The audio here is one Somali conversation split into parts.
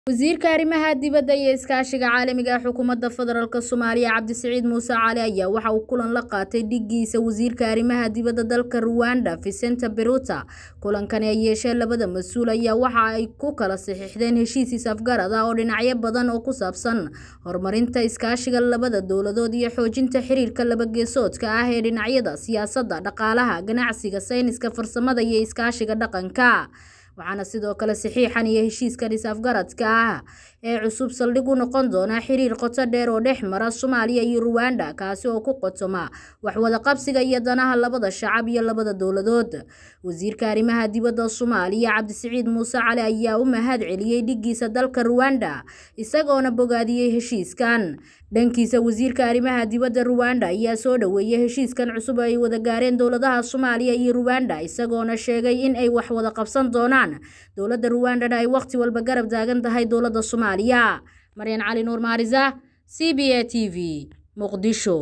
wasiirka arrimaha dibadda iyo iskaashiga caalamiga ah xukuumadda federaalk soomaaliya cabdisiciid muuse cali ayaa waxa uu kulan la qaatay dhigiisa wasiirka arrimaha dibadda dalka ruwanda vicenta beruta kulankani ay yeesheen labada mas-uul ayaa waxa ay ku kala saxiixdeen heshiis is-afgarad ah oo dhinacyo badan oo ku saabsan horumarinta iskaashiga labada dowladood iyo xoojinta xiriirka labageesoodka ah ee dhinacyada siyaasadda dhaqaalaha ganacsiga sayniska farsamada iyo iskaashiga dhaqanka waxaana sidoo kale saxiixan iyo heshiiskan is-afgaradka ah ee cusub saldhig u noqon doona xiriir qoto dheer oo dhex mara soomaaliya iyo ruwanda kaasi oo ku qotoma waxwada qabsiga iyo danaha labada shacab iyo labada dowladood wasiirka arrimaha dibadda soomaaliya cabdisiciid muuse cali ayaa u mahad celiyey dhigiisa dalka ruwanda isagoona bogaadiyey heshiiskan dhankiisa wasiirka arrimaha dibadda ruwanda ayaa soo dhoweeyey heshiiskan cusub ay wada gaareen dowladaha soomaaliya iyo ruwanda isagoona sheegay in ay wax wada qabsan doonaan dowladda ruwandana ay wakhti walba garab taagan tahay dowladda soomaaliya maryan cali nuur maarisa c b a t v muqdisho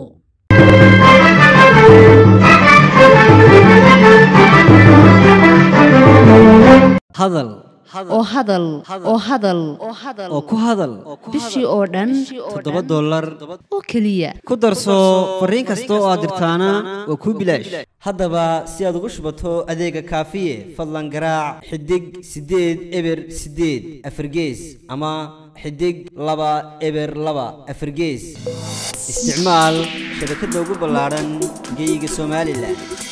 hadal oo hadal oo hadal oo ku hadal bishii oo dhan toddoba dollar oo keliya ku darso fariin kasta oo aad dirtaana waa kuu bilaash haddaba si aad ugu shubato adeega kaafiye fadlan garaac xidig siddeed eber siddeed afargees ama xidig laba eber laba afargees isticmaal shabakadda ugu ballaadhan geyga somalilan